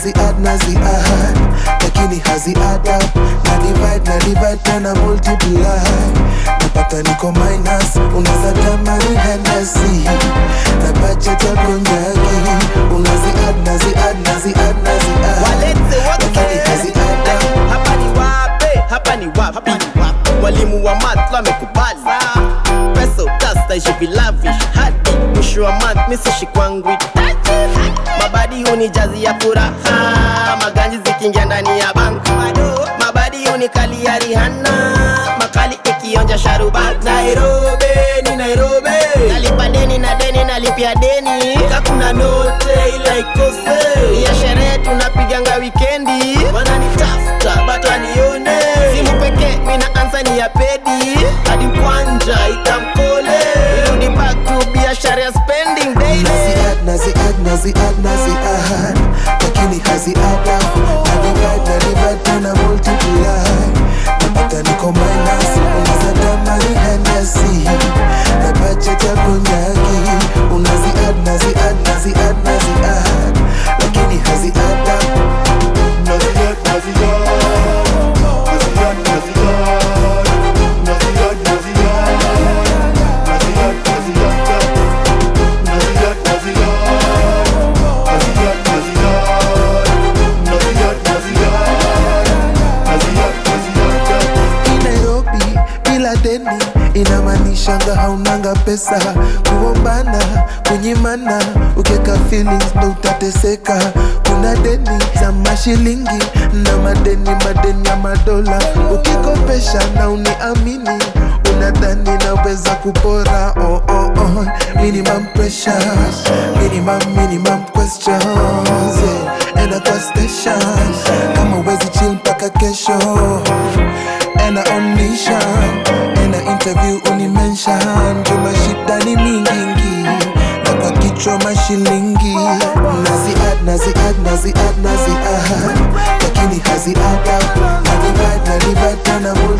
nazi add nazi add lakini hazi add up na divide na divide tena multiply napata niko minus unaweza tamani Hennessy na budget ya konyagi unazi add nazi add nazi add nazi add walete lakini hazi wote add up hapa ni wape hapa ni wapi mwalimu wa math amekubali pesa utastaishi vilavish hadi mwisho wa math misishi kwangu itaji mabadi hunijazi ya furaha maganji zikiingia ndani ya bank mabadi hunikali ya rihana makali ikionja sharubat nairobi ni nairobi nalipa deni na deni nalipia deni kakuna note ila ikose ya sherehe tunapiganga wikendi wananitafuta but wanione simu pekee mina ansa ni ya pedi hadi kwanja itamkole irudi back to biashara ya spending daily Nazi add, nazi add, nazi add, nazi add Lakini hazi add up Na divide, na divide, tena multiply Napata niko minus Unaweza tamani Hennessy Na budget ya konyagi Unazi add, nazi add, nazi add, nazi add Lakini hazi add up Naziad, Naziad, Naziad, Naziad, Naziad, Naziad, Naziad, Naziad, Naziad, Naziad, Naziad, Naziad, Naziad, Naziad, Hii Nairobi bila deni inamaanishanga haunanga pesa kuombana kunyimana ukieka feelings ndo utateseka kuna deni za mashilingi na madeni madeni ya madola ukikopesha na uniamini unadhani naweza kupora oh, oh, oh. minimum pressure minimum minimum questions yeah. enda kwa station kama uwezi chill mpaka kesho ena on mission ena interview unimension juma shida ni mingingi na kwa kichwa mashilingi nazi add nazi add nazi add nazi add lakini hazi add up na divide na divide tena